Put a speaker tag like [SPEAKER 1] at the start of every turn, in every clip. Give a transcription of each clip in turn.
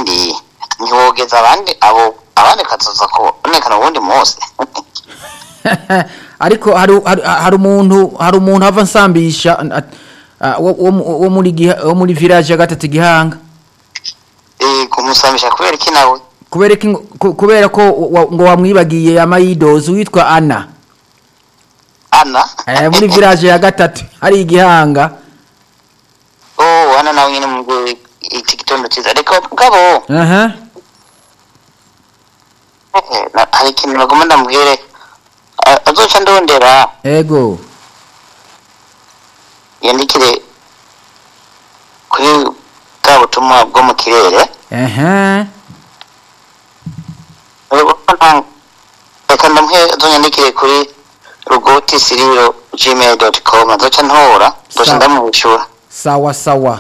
[SPEAKER 1] ikindi ntiwogeza abandi abo abandi kazoza kubonekana ubundi munsi
[SPEAKER 2] ariko hari hari- hari umuntu hari umuntu ava nsambisha at- ah, wo- wo mu- wo muri Giha- wo muri village ya gatatu gihanga
[SPEAKER 1] Eh, kumusambisha kubera iki nawe
[SPEAKER 2] kubera iki ngo- ku- kubera ko wa- ngo wamwibagiye amayidozi witwa ana
[SPEAKER 1] ana
[SPEAKER 2] eh, muri village ya gatatu hari igihanga
[SPEAKER 1] oh ana nawe nyine mu iki gitondo cyiza reka mugabo
[SPEAKER 2] aha
[SPEAKER 1] eh, na- hari ikintu nagomba ndamubwire A- azoca ndondera
[SPEAKER 2] ego
[SPEAKER 1] yandikire kuri bwa butumwa bwo mu kirere
[SPEAKER 2] aha
[SPEAKER 1] reka ndamuhe azonyandikire kuri rugoti siriro gmail dot com azoca ntora ndoca
[SPEAKER 2] Sawa.
[SPEAKER 1] ndamwishyura
[SPEAKER 2] sawa sawa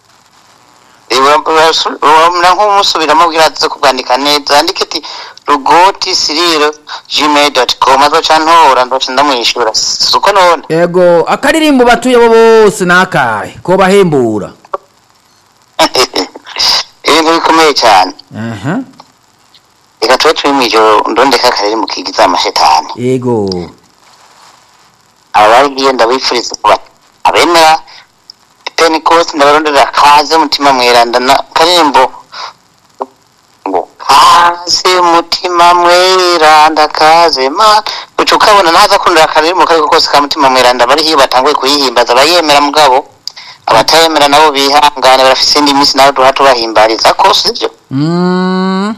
[SPEAKER 1] uramera nk'umusubiramo bwira aze kubwandika neza yandike ati rugoti siriro gmail dot com azoca ntora ndoca ndamwishyura si uko none
[SPEAKER 2] ego akaririmbo batuye bo bose nakahe ko bahembura
[SPEAKER 1] ibintu bikomeye cyane
[SPEAKER 2] aha
[SPEAKER 1] reka tube turi mu ijoro ndondeka akarere mu kigiza amashetani
[SPEAKER 2] ego
[SPEAKER 1] abagiye ndabifuriza kuba abemera pentecost ndabarondera kaze mutima mweranda na karirimbo ngo kaze mutima mweranda kaze ma uca ukabona naza kundira akaririmbo kariko kose ka mutima mweranda bari hiyo batanguye kuyihimbaza abayemera mugabo abatayemera nabo bihangane barafise indi minsi nawe duha tubahimbariza ko sivyo
[SPEAKER 2] mm.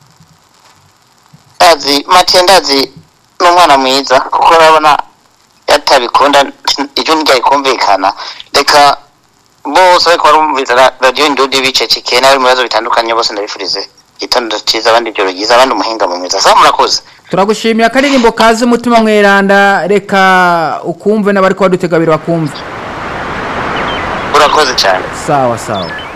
[SPEAKER 1] ndazi matiye ndazi n'umwana mwiza kuko urabona yatabikunda ijwi ntiryayikumvikana reka bose ariko barumviriza ra- radiyo indudi bicecekeye n'abari mu bibazo bitandukanye bose ndabifurize igitondo cyiza abandi ijoro ryiza abandi umuhinga mu mwiza sawa murakoze
[SPEAKER 2] turagushimiye akaririmbo kaze umutima mweranda reka ukumve n'abari kuba dutegabira bakumve
[SPEAKER 1] urakoze cyane
[SPEAKER 2] sawa sawa